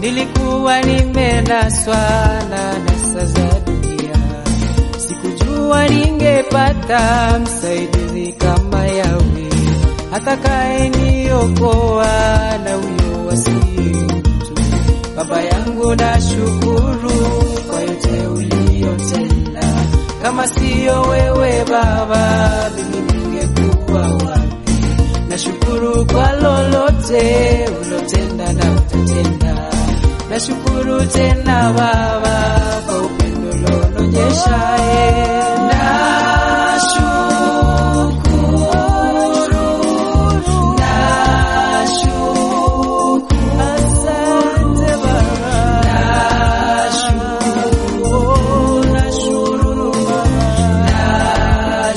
nilikuwa nimenaswa na nasa za dunia, sikujua ningepata msaidizi kama Yawe atakaye niokoa na huyo wasiye mtu. Baba yangu, nashukuru kwa yote uliyotenda. Kama siyo wewe Baba, mimi ningekuwa wapi? Nashukuru kwa lolote ulotenda na utatenda. Nashukuru tena Baba kwa upendo ulonionyesha. eh. Nashukuru, nashukuru, asante Baba. Nashukuru, nashukuru Baba.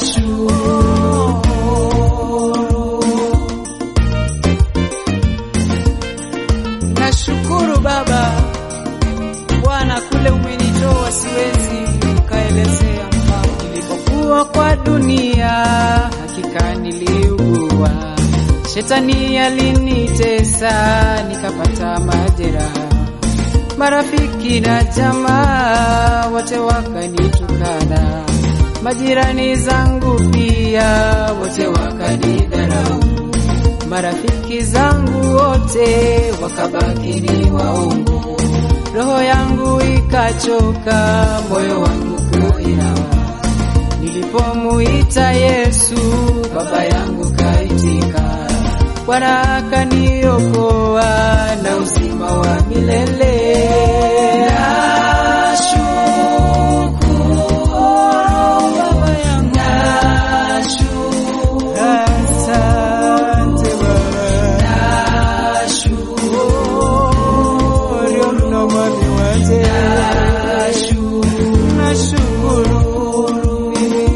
Nashukuru. Nashukuru Baba, Bwana, kule umenitoa siwezi kaelezea. Mfano nilipokuwa kwa dunia, hakika niliugua, shetani alinitesa, nikapata majeraha, marafiki na jamaa wote wakanitukana, majirani zangu pia wote wakanidharau marafiki zangu wote wakabaki ni waongo, roho yangu ikachoka, moyo wangu kuinawa. Nilipomuita Yesu, baba yangu kaitika, Bwana akaniokoa na uzima wa milele. Nashukuru baba yangu, nashukuru Asante Baba, nashukuru mno mwami wote, nashukuru mimi,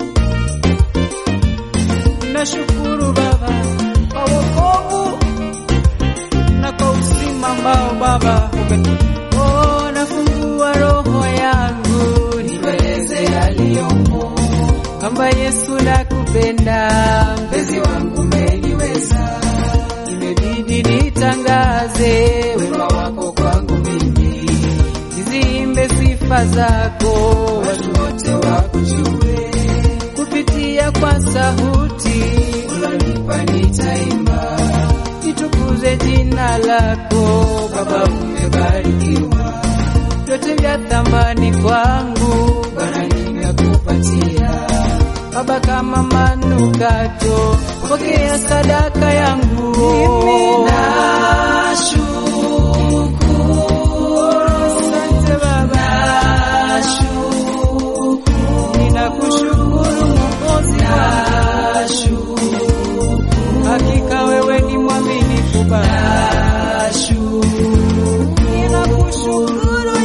nashukuru Baba kwa wokovu na kwa uzima ambao Baba ume Oh, nafungua roho yangu nikueleze yaliyomo kwamba Yesu nakupenda, mpenzi wangu umeniweza, imebidi nitangaze wema wako kwangu mimi, niziimbe sifa zako, watu wote wakujue, kupitia kwa sauti unanipa nitaimba, nitukuze jina lako Baba, umebarikiwa vyote vya thamani kwangu Bwana nimekupatia Baba, kama manukato, pokea sadaka yangu. Mimi nashukuru, asante Baba, nashukuru, ninakushukuru Mwokozi wangu, hakika wewe ni mwaminifu Baba, ninakushukuru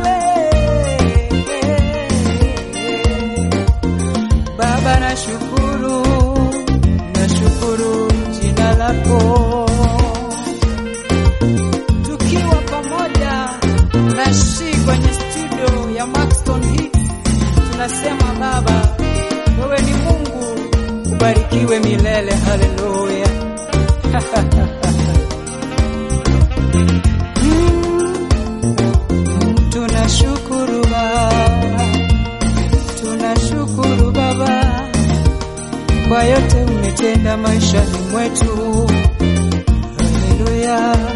Yahweh. Baba nashukuru, nashukuru jina lako. Tukiwa pamoja na Shi kwenye studio ya Maxton Hits, tunasema Baba, wewe ni Mungu, ubarikiwe milele. Haleluya. Mm, tunashukuru Baba tunashukuru Baba kwa yote umetenda maishani mwetu. Haleluya.